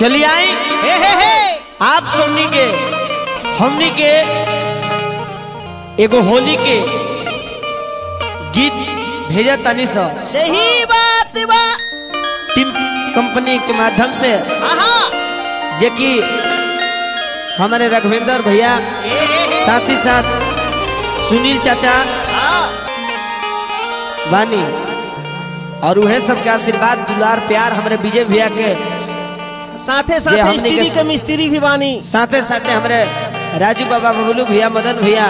चलिए आई हे हे हे आप सबनी के हमनी के एगो होली के गीत भेजा तनी सा सही बात बा टीम कंपनी के माध्यम से आहा जे कि हमारे रघुवेंद्र भैया हे हे हे साथ ही साथ सुनील चाचा हाँ, बानी और उहे सबके आशीर्वाद दुलार प्यार हमारे विजय भैया के साथे जे साथे हमनी स्त्री के- के मिस्त्री भी बानी साथे साथे हमारे राजू बाबा बबलू भैया मदन भैया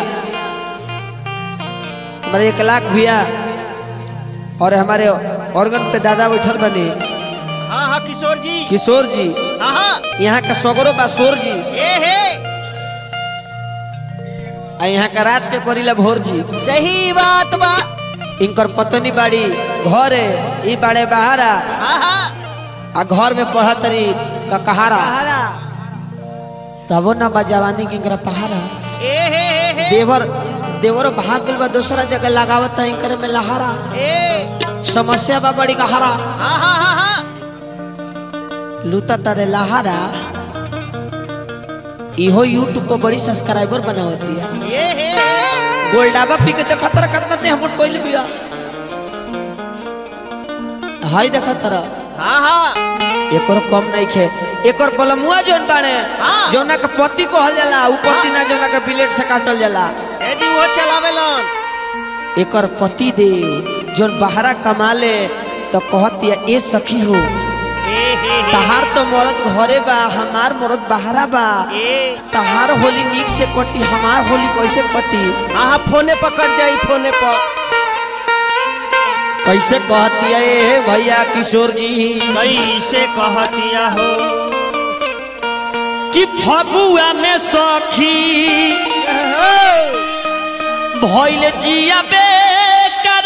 हमारे एक लाख भैया और हमारे ऑर्गन पे दादा बैठल बनी हाँ हाँ किशोर जी किशोर जी हाँ हाँ यहाँ का सगरो बा सोर जी हे हे आ यहाँ का रात के करीला भोर जी सही बात बा इनकर पत्नी बाड़ी घर ई बाड़े बहारा हाँ हाँ आ घर में पढ़ा तरी का कहारा तबो ना बा जवानी के इनकरा पहारा हे हे हे हे देवर देवर भाग गइल बा दूसरा जगह लगावत है इनकर में लहारा हे समस्या बा बड़ी कहारा हाँ हाँ हाँ हाँ लूता तारे लहारा इहो यूट्यूब पर बड़ी सब्सक्राइबर बनावती है हे हे हे गोल्डाबा पी के देखा तरह कितना ते हम कोइल बिया हाय देखा तरह हाँ हाँ एकर कम नहीं खे एकर बलमुआ जोन बाड़े हाँ। जोना के पति कहल जाला उ पति ना जोना के ब्लेड से काटल जाला एडी वो चलावेलन एकर पति दे जोन बाहरा कमाले तो कहतिया ए सखी हो हे हे हे तहार तो मरद घरे बा हमार मरद बाहरा बा हे तहार होली नीक से कटी हमार होली कैसे कटी हाँ हाँ फोने पकड़ जाई फोने पर कैसे कहतिया ए भैया किशोर जी कैसे कहतिया हो कि फगुआ में सखी भइल जिया बेकरार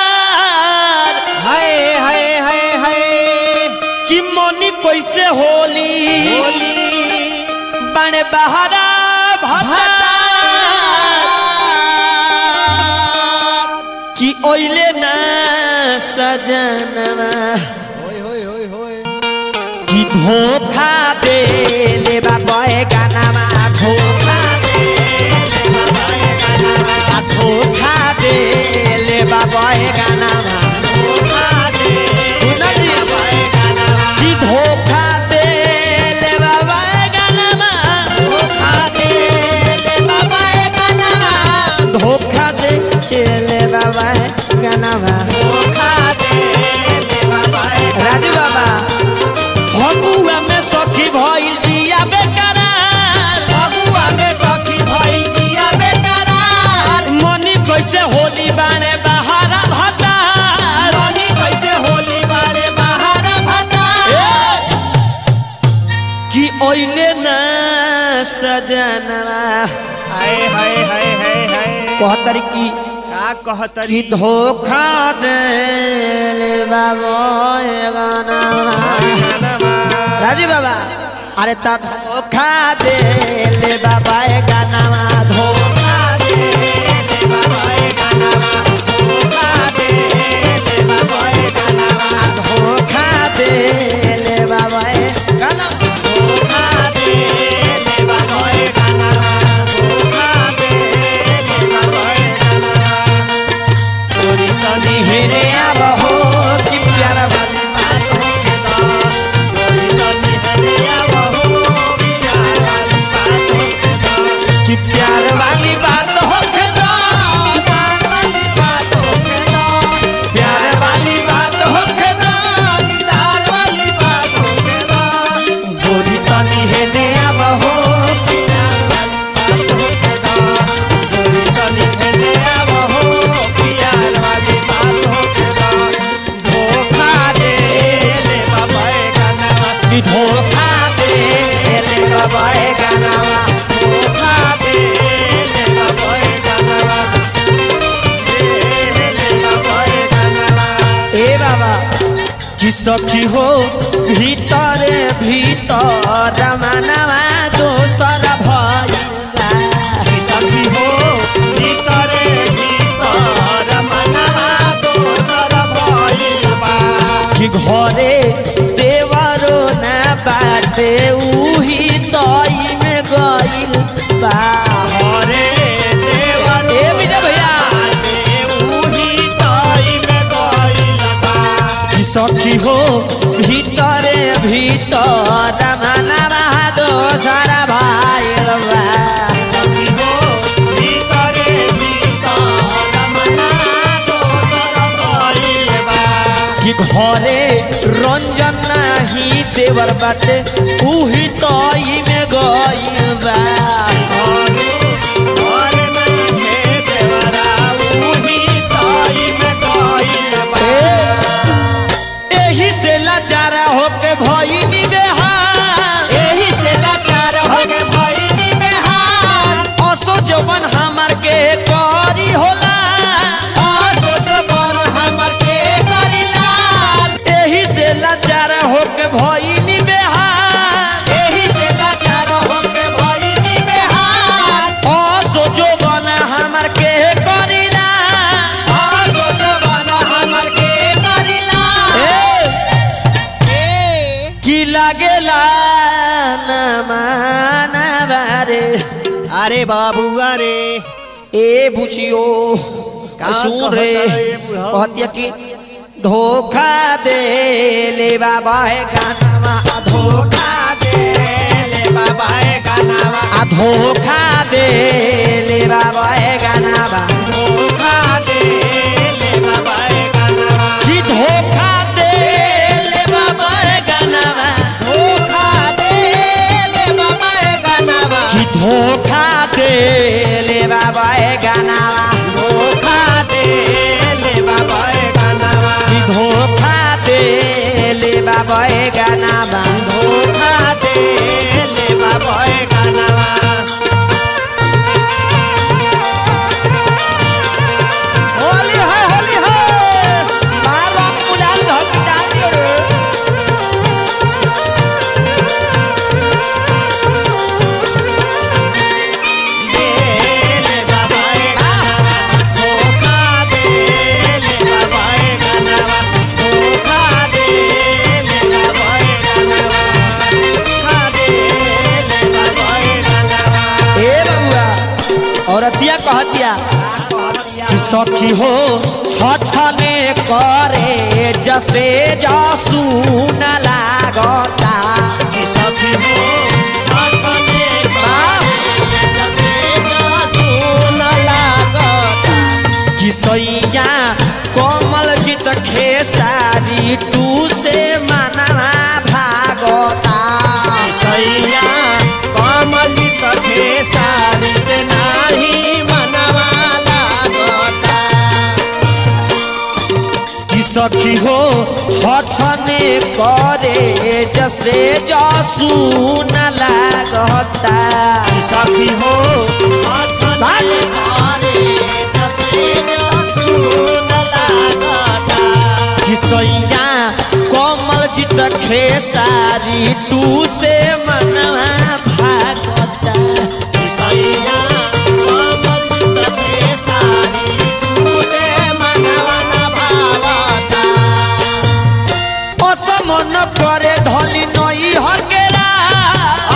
हाय हाय हाय हाय कि मनी कैसे होली होली बने बहारा भता कि ओइले ना सजनवा कि धोखा दे ले बाबे गानामा धोखा दे ले बाबे गानामा आ धोखा दे ले बाबे गानामा धोखा दे सुना जी कि धोखा दे ले बाबे गानामा धोखा दे ले बाबे गानामा धोखा दे ले बाबे गानामा धोखा दे ले बाबे राजू बाबा फगुआ में सखी भइल जिया बेकरार फगुआ में सखी भई जिया बेकरार मनी कैसे होली बाने बहारा भतार रानी कैसे होली बारे बाहर भता कि ओइले न सजनवा हाय हाय हाय हाय हाय कहतरी की का कहतरी कि धोखा दे बाबा राजू बाबा अरे ता धोखा दे ले बाबा गानावा धोखा दे ले बाबा गानावा धोखा दे ले बाबा गानावा धोखा दे ले बाबा गानावा धोखा दे ले बाबा गानावा धोखा दे ले बाबा गानावा तोरी तनी हेरे आब हो कि प्यारा बात बात हो के दो तोरी तनी हेरे आब हो कि प्यार वाली बात हो के दो कि प्यार वाली बात हो के दो प्यार वाली बात हो के दो प्यार वाली बात हो के दो प्यार वाली बात हो के दो गोरी तनी हेरे आब हो कि प्यार वाली बात हो के दो गोरी तनी हेरे आब हो कि प्यार वाली बात हो के दो धोखा दे ले बाबा गानावा कि धोखा दे ले बाबा गानावा धोखा दे ले बाबा गानावा दे ले बाबा गानावा ए बाबा कि सखी हो भीतर भीतर मनवा दोसर भइला कि सखी हो भीतरे भीतर मनवा दोसर भइल बा कि घरे देवरो ना बाटे उही तई में गइल बा घरे देवर ए विजय भैया उही ताई में गइल बा कि सखी हो भीतरे भीतर मनवा दोसरा भाइल बा सखी हो भीतरे भीतर मना दोसर गइल बा कि घरे रंजन नाही देवर बाटे उही तई में गइल बा घरे घरे में हे देवरा उही ताई में गइल बा एही से लाचार होके भइनी बेहाल एही से लाचार होके भइनी बेहाल असो जवन हमार के करी होला सोच पर हमर के करिलाल एही से लाचार होके भइनी बेहाल एही से लाचार होके भइनी बेहाल असो जवन हमार के करीला सोच पर हमर के करिलाल ए की लागेला ना मानवा रे अरे बाबू अरे ए बुचियो का सुन रे कहता है ये बुढ़ऊ? कहतिया कि धोखा दे ले बाबा है गानावा आ धोखा दे ले बाबा ए गानावा आ धोखा दे ले बाबा है गानावा धोखा दे ले बाबा ए गानावा कि धोखा दे ले बाबा है गानावा धोखा दे ले बाबा ए गानावा कि धोखा दे ले बाबा है गानावा धोखा दे ले बाबा ए गानावा कि धोखा दे ले बाबा है गानावा धोखा दे ले बाबा ए गानावा होली है होली है मार रंग गुलाल धोती डाल दियो रे दे ले बाबा ए गानावा धोखा दे ले बाबा ए गानावा धोखा दे ले बाबा ए गानावा धोखा दे ले बाबा ए गानावा ए बबुआ औरतिया कहतिया कि सखी हो छछने करे जसे जासू न लागता सखी हो आसने जसे जादू न लागता कि सैया कोमल जित खेसारी टू से मनवा भागता सैया कमलित खेसारी से नाही मनवा लागता कि सखी हो छछने करे जसे जासू न लागता सखी हो आसने तारे जसे जादू न लागता कि सैया कोमल जित खेसारी टू से मनवा भागता सैया कमलित खेसारी तुसे मनवा न भावता असमन करे धनी नई हर के